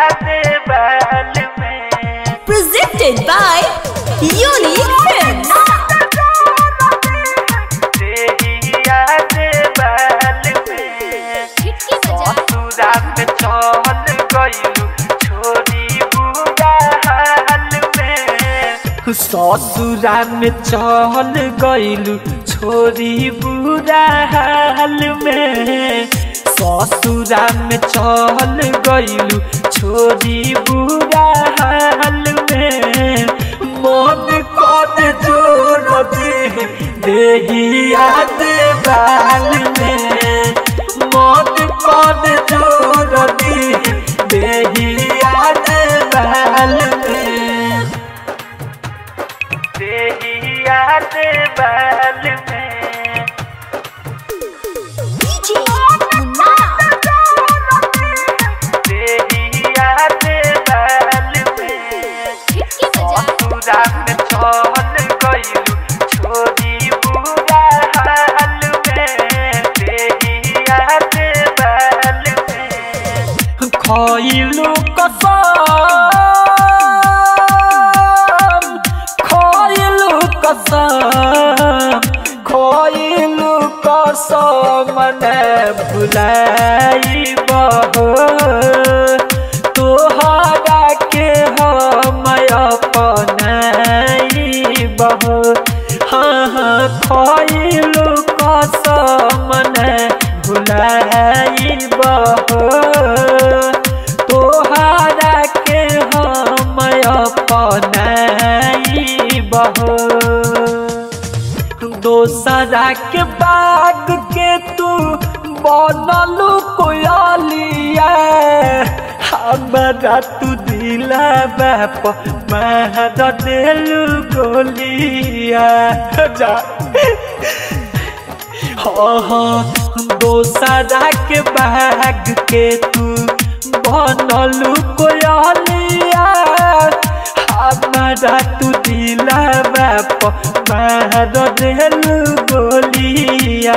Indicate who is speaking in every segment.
Speaker 1: देवाल में
Speaker 2: Presented by Unique Films.
Speaker 1: देहिया देवाल में
Speaker 3: खिड़की बजा
Speaker 1: ससुरा में चल गइलू छोरी बुरा हाल में ससुरा में चल गइलू छोरी बुरा हाल में ससुरा में चल गइलू छोरी बुरा हाल में मन कद जोड़ दे देहिया देवाल में मन कद जोड़ दे देहिया देवाल में देहिया देवाल में
Speaker 2: DJ Munna.
Speaker 1: देहिया देवाल में
Speaker 3: खिड़की बजा
Speaker 1: ससुरा में चल गइलू छोरी बुरा हाल में देहिया देवाल में खइलू कसम खइलू कसम खइलू कसम ने भुलाई बहो तोहरा के हम अपनाई बहो हाँ हाँ खइलू कसम ने भुलाई बहो तोहरा के हम अपनाई बहो दोसरा के बाग के तू बनलू कोयलिया हमारा तू दिला बाप मार देलू गोलिया जा हाँ हाँ दोसरा के बाग के तू बनलू कोयलिया हमारा तू दिला बाप मार देलू गोलिया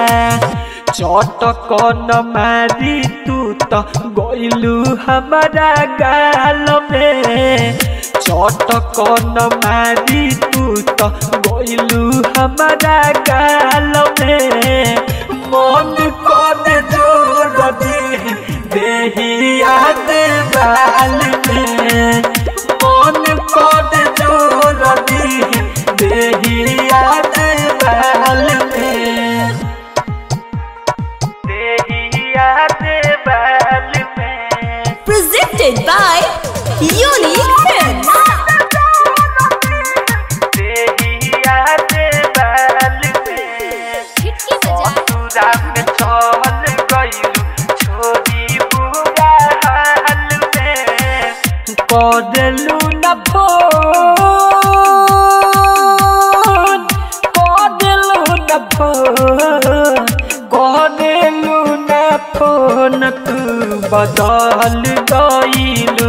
Speaker 1: चटकन मारी तू तो गइलू हमारा गाल में चटकन मारी तू तो गइलू हमारा गाल में मन कद जोड़ दे देहिया देवाल में मन कद जोड़ दे देहिया देवाल में देहिया देवाल में
Speaker 2: Presented by Unique Films.
Speaker 1: देहिया देवाल में
Speaker 3: खिड़की बजा
Speaker 1: ससुरा में चल गइलू छोरी बुरा हाल में कदलू न फोन कदलू न फोन कदलू न फोन तू बदल गइलू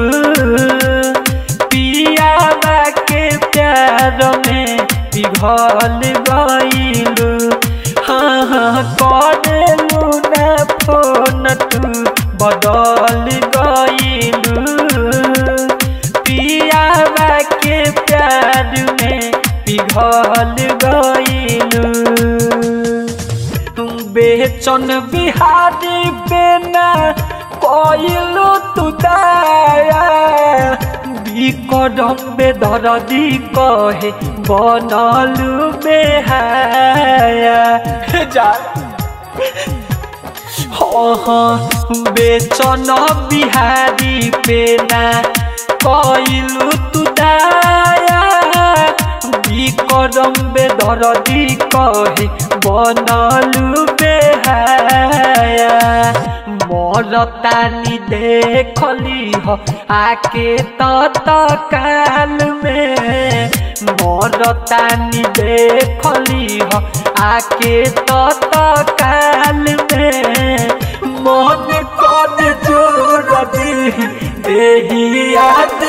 Speaker 1: पियावा के प्यार में पिघल गइलू हाँ हाँ करेलू न फोन तू बदल गइलू पियावा के प्यार में पिघल गइलू तुम बेचन बिहारी बेना कइलू तू दाया बिकरम बेदरदी कहे बनलू बेहाया जा हाँ हाँ बेचन बिहारी पेना कइलू तू दाया বিকরম বেদরদি কহে বনলু বেহায়া মরতানি দেখলি হ আকে তত কাল মে মরতানি দেখলি হ আকে তত কাল মে মন কদ জোর দি দেহিয়া